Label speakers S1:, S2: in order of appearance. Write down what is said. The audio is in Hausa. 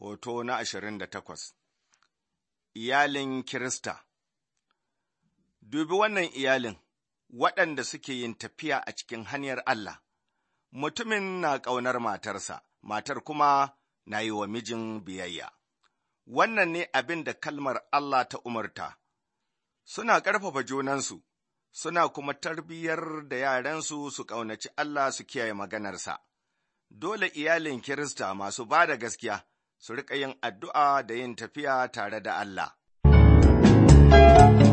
S1: Hoto na ashirin da takwas Iyalin Kirista Dubi wannan iyalin waɗanda suke yin tafiya a cikin hanyar Allah, mutumin na ƙaunar matarsa, matar kuma na yi wa mijin biyayya. Wannan ne abin da kalmar Allah ta umarta, suna ƙarfafa junansu, suna kuma tarbiyyar da yaransu su ƙaunaci Allah su kiyaye maganarsa. Dole iyalin Kirista masu ba da gaskiya su riƙa yin addu'a da yin tafiya tare da Allah.